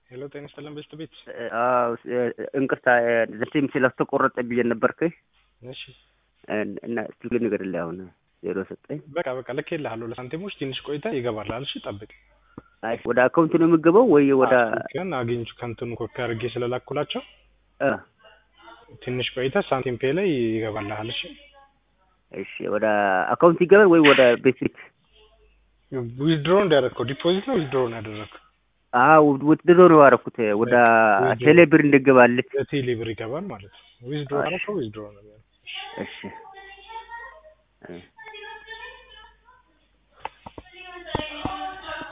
ሄሎ ጤና ይስጥልን በስት ቤት አዎ እንቅርታ ዘሴም ስላስተቆረጠ ብዬ ነበርክ እሺ እና እስቲ ንገርልኝ አሁን ዜሮ ሰጠኝ በቃ በቃ ልኬልሃለሁ ለሳንቲሞች ትንሽ ቆይታ ይገባልሃል እሺ ጠብቅ አይ ወደ አካውንት ነው የምገባው ወይ ወደ ግን አግኝቼ ከእንትኑ ኮፒ አድርጌ ስለላኩላቸው እ ትንሽ ቆይታ ሳንቲም ፔ ላይ ይገባልሃል እሺ እሺ ወደ አካውንት ይገባል ወይ ወደ ቤት ቤት ዊዝድሮ እንዳደረግከው ዲፖዚት ነው ዊዝድሮ ነው ያደረግከው አዎ ውድድሮ ነው ያደረኩት ወደ ቴሌ ብር እንድገባልህ በቴሌ ብር ይገባል ማለት ነው ዊዝድሮ አደረግከው ዊዝድሮ ነው የሚሆነው እሺ